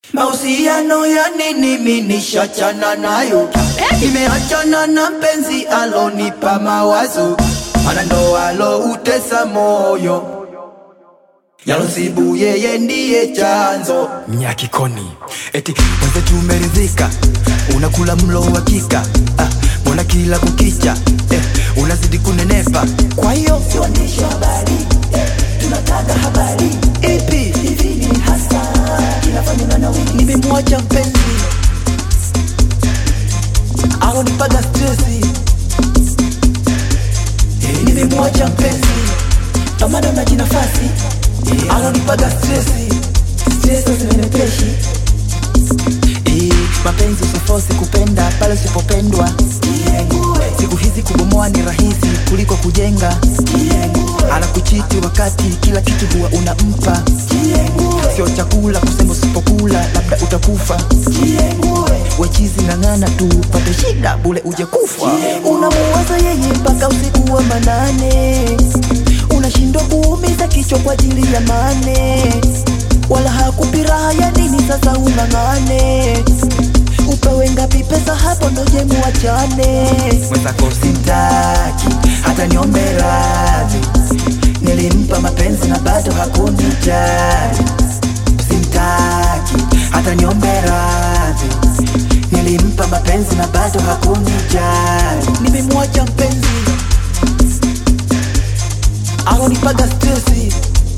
Mahusiano ya nini mimi nishachana nayo, nimeachana na mpenzi alonipa mawazo, mana ndo aloutesa moyo yalosibu yeye ndiye chanzo. Nyakikoni eti mwenzetu umeridhika, unakula mlo wa kika ah, mbona kila kukicha eh, unazidi kunenepa. Kwa hiyo siwandishi habari eh, tunataka habari ipi hivi ni hasa kinafanywa na wiki. Nimemwacha mpenzi alonipaga stresi, nimemwacha mpenzi pambana na jinafasi alonipaga stresi, stresi zimenepeshi Eh, mapenzi usifosi kupenda pale usipopendwa. Siku hizi kubomoa ni rahisi kuliko kujenga. Anakuchiti wakati kila kitu huwa unampa, sio chakula kusema usipokula labda utakufa. Wechizi ng'ang'ana tu pate shida bule uje kufa. unamuwaza yeye mpaka usiku wa manane, unashindwa kuumiza kichwa kwa ajili ya mane, wala hakupi raha ya nini? Sasa ung'ang'ane, upewe ngapi pesa? Hapo ndo je muachane. Mwenzako Sitaki hata niombe radhi, nilimpa mapenzi na bado hakunijali. Simtaki hata niombe radhi, nilimpa mapenzi na bado hakunijali. Nimemwacha mpenzi alonipaga stresi,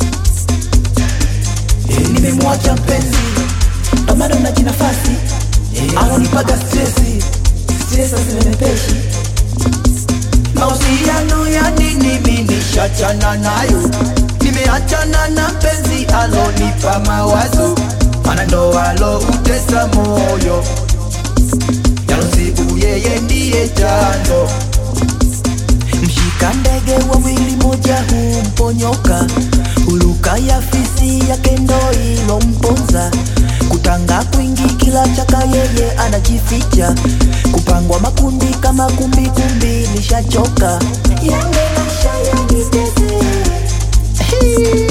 nimemwacha mpenzi pambano na jinafasi alonipaga stresi, stresi zimenepeshi Mahusiano ya nini mimi nishachana nayo, nimeachana na mpenzi alonipa mawazo, mana ndo aloutesa moyo, yalosibu yeye ndiye chanzo. Mshika ndege wawili, moja humponyoka, huluka ya fisi yake ndo ilomponza kutanga kwingi, kila chaka yeye anajificha, kupangwa makundi kama kumbi kumbi, nishachoka yange maisha yanitese